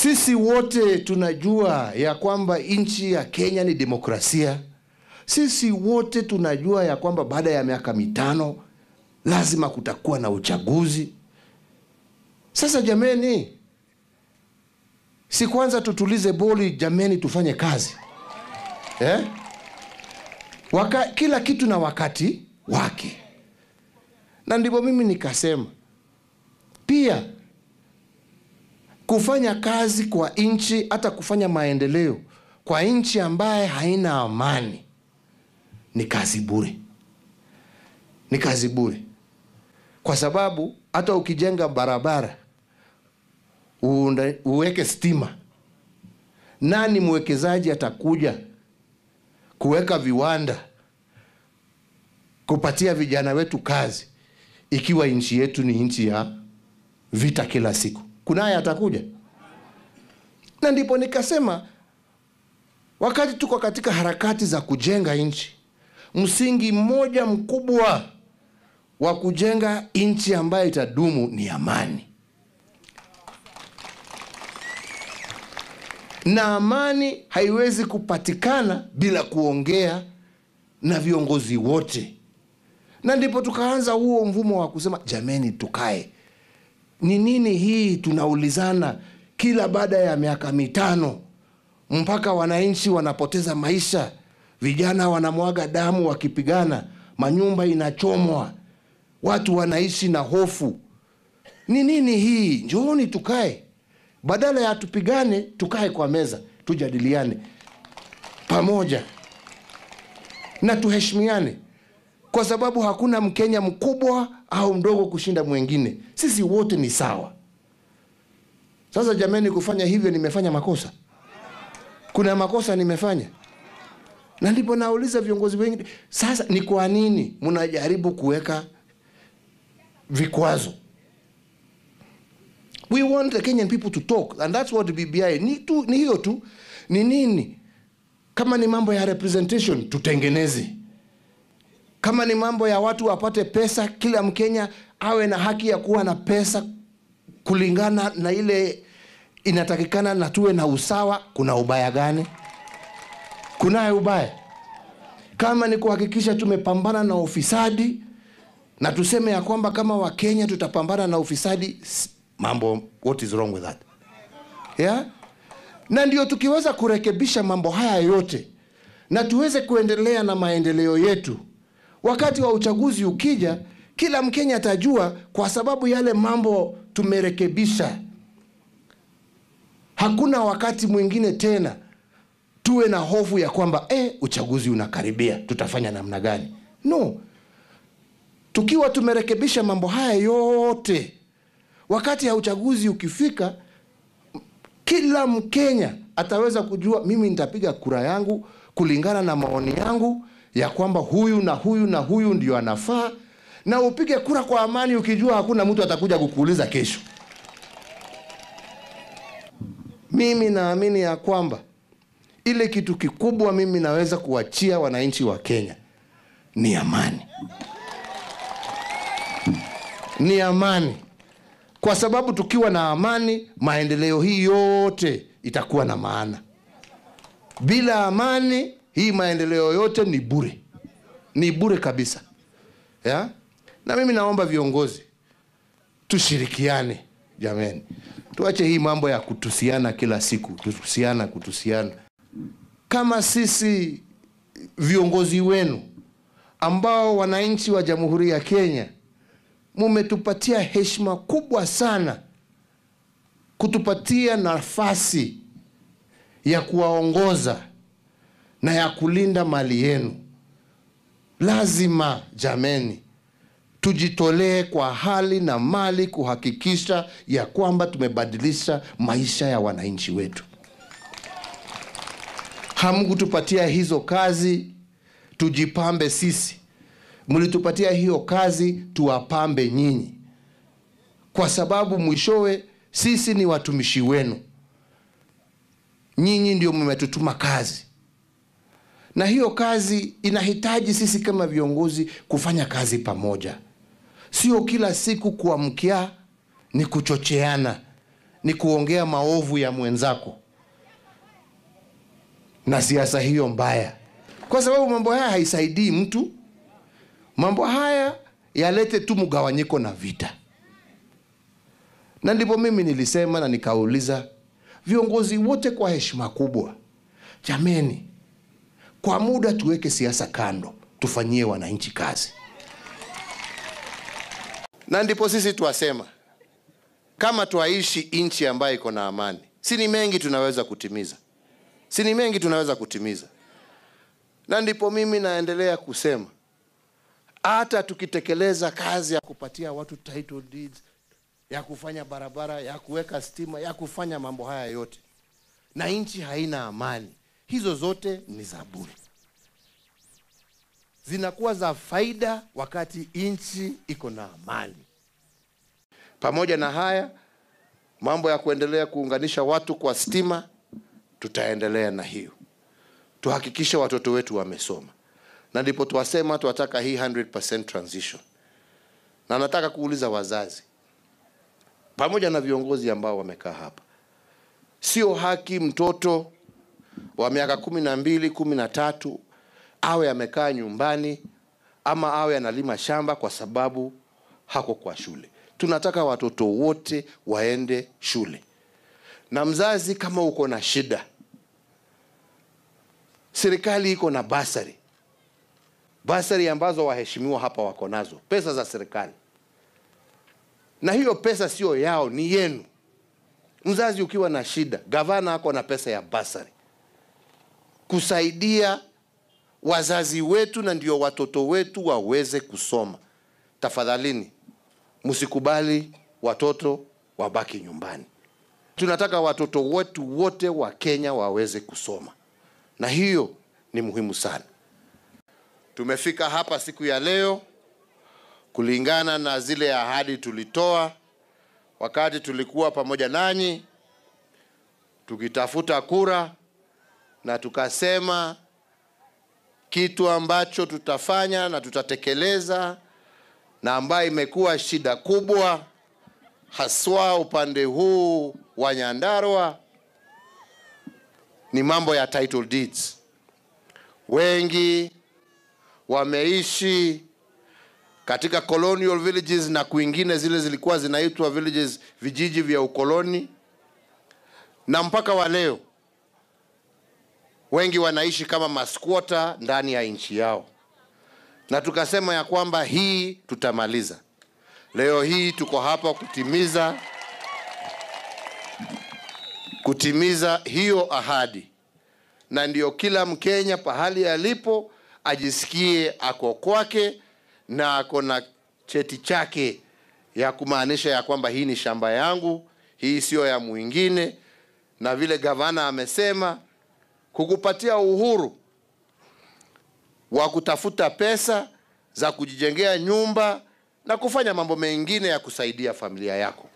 Sisi wote tunajua ya kwamba nchi ya Kenya ni demokrasia. Sisi wote tunajua ya kwamba baada ya miaka mitano lazima kutakuwa na uchaguzi. Sasa jameni, si kwanza tutulize boli jameni, tufanye kazi eh? Waka, kila kitu na wakati wake, na ndipo mimi nikasema pia kufanya kazi kwa nchi, hata kufanya maendeleo kwa nchi ambaye haina amani ni kazi bure, ni kazi bure, kwa sababu hata ukijenga barabara uunda, uweke stima, nani mwekezaji atakuja kuweka viwanda kupatia vijana wetu kazi ikiwa nchi yetu ni nchi ya vita kila siku? Kunaye atakuja? Na ndipo nikasema wakati tuko katika harakati za kujenga nchi, msingi mmoja mkubwa wa kujenga nchi ambayo itadumu ni amani, na amani haiwezi kupatikana bila kuongea na viongozi wote, na ndipo tukaanza huo mvumo wa kusema jameni, tukae ni nini hii tunaulizana kila baada ya miaka mitano, mpaka wananchi wanapoteza maisha, vijana wanamwaga damu wakipigana, manyumba inachomwa, watu wanaishi na hofu. Ni nini hii? Njooni tukae, badala ya tupigane, tukae kwa meza, tujadiliane pamoja na tuheshimiane kwa sababu hakuna Mkenya mkubwa au mdogo kushinda mwingine. Sisi wote ni sawa. Sasa jameni, kufanya hivyo nimefanya makosa? Kuna makosa nimefanya? Na ndipo nauliza viongozi wengi sasa, ni kwa nini mnajaribu kuweka vikwazo? We want the Kenyan people to talk and that's what BBI ni tu, ni hiyo tu. Ni nini? Kama ni mambo ya representation tutengeneze kama ni mambo ya watu wapate pesa, kila Mkenya awe na haki ya kuwa na pesa kulingana na ile inatakikana, na tuwe na usawa. Kuna ubaya gani? Kunaye ubaya? Kama ni kuhakikisha tumepambana na ufisadi na tuseme ya kwamba kama Wakenya tutapambana na ufisadi, mambo, what is wrong with that? Yeah? Na ndio tukiweza kurekebisha mambo haya yote na tuweze kuendelea na maendeleo yetu wakati wa uchaguzi ukija, kila Mkenya atajua, kwa sababu yale mambo tumerekebisha. Hakuna wakati mwingine tena tuwe na hofu ya kwamba eh, uchaguzi unakaribia, tutafanya namna gani? No, tukiwa tumerekebisha mambo haya yote, wakati ya uchaguzi ukifika, kila Mkenya ataweza kujua, mimi nitapiga kura yangu kulingana na maoni yangu ya kwamba huyu na huyu na huyu ndio anafaa, na upige kura kwa amani, ukijua hakuna mtu atakuja kukuuliza kesho. Mimi naamini ya kwamba ile kitu kikubwa mimi naweza kuachia wananchi wa Kenya ni amani, ni amani, kwa sababu tukiwa na amani, maendeleo hii yote itakuwa na maana. Bila amani hii maendeleo yote ni bure, ni bure kabisa ya? Na mimi naomba viongozi tushirikiane, jameni, tuache hii mambo ya kutusiana kila siku, kutusiana kutusiana. Kama sisi viongozi wenu ambao wananchi wa Jamhuri ya Kenya mumetupatia heshima kubwa sana, kutupatia nafasi ya kuwaongoza na ya kulinda mali yenu, lazima jameni, tujitolee kwa hali na mali kuhakikisha ya kwamba tumebadilisha maisha ya wananchi wetu. Hamkutupatia hizo kazi tujipambe sisi, mlitupatia hiyo kazi tuwapambe nyinyi, kwa sababu mwishowe sisi ni watumishi wenu. Nyinyi ndio mmetutuma kazi na hiyo kazi inahitaji sisi kama viongozi kufanya kazi pamoja, sio kila siku kuamkia ni kuchocheana, ni kuongea maovu ya mwenzako na siasa hiyo mbaya, kwa sababu mambo haya haisaidii mtu. Mambo haya yalete tu mgawanyiko na vita, na ndipo mimi nilisema na nikauliza viongozi wote kwa heshima kubwa, jameni, kwa muda tuweke siasa kando, tufanyie wananchi kazi. Na ndipo sisi twasema kama twaishi nchi ambayo iko na amani, si ni mengi tunaweza kutimiza, si ni mengi tunaweza kutimiza. Na ndipo mimi naendelea kusema hata tukitekeleza kazi ya kupatia watu title deeds, ya kufanya barabara, ya kuweka stima, ya kufanya mambo haya yote, na nchi haina amani, hizo zote ni za bure, zinakuwa za faida wakati nchi iko na amani. Pamoja na haya mambo ya kuendelea kuunganisha watu kwa stima, tutaendelea na hiyo, tuhakikishe watoto wetu wamesoma, na ndipo tuwasema tunataka hii 100% transition. Na nataka kuuliza wazazi pamoja na viongozi ambao wamekaa hapa, sio haki mtoto wa miaka kumi na mbili kumi na tatu awe amekaa nyumbani ama awe analima shamba kwa sababu hako kwa shule. Tunataka watoto wote waende shule, na mzazi, kama uko na shida, serikali iko na basari, basari ambazo waheshimiwa hapa wako nazo, pesa za serikali, na hiyo pesa sio yao, ni yenu. Mzazi ukiwa na shida, gavana ako na pesa ya basari kusaidia wazazi wetu na ndio watoto wetu waweze kusoma. Tafadhalini, msikubali watoto wabaki nyumbani. Tunataka watoto wetu wote wa Kenya waweze kusoma, na hiyo ni muhimu sana. Tumefika hapa siku ya leo kulingana na zile ahadi tulitoa wakati tulikuwa pamoja nanyi tukitafuta kura, na tukasema kitu ambacho tutafanya na tutatekeleza na ambayo imekuwa shida kubwa haswa upande huu wa Nyandarua ni mambo ya title deeds. Wengi wameishi katika colonial villages na kwingine zile zilikuwa zinaitwa villages, vijiji vya ukoloni, na mpaka wa leo wengi wanaishi kama maskwota ndani ya nchi yao, na tukasema ya kwamba hii tutamaliza. Leo hii tuko hapa kutimiza kutimiza hiyo ahadi, na ndio kila Mkenya pahali alipo ajisikie ako kwake na ako na cheti chake ya kumaanisha ya kwamba hii ni shamba yangu, hii siyo ya mwingine, na vile gavana amesema kukupatia uhuru wa kutafuta pesa za kujijengea nyumba na kufanya mambo mengine ya kusaidia familia yako.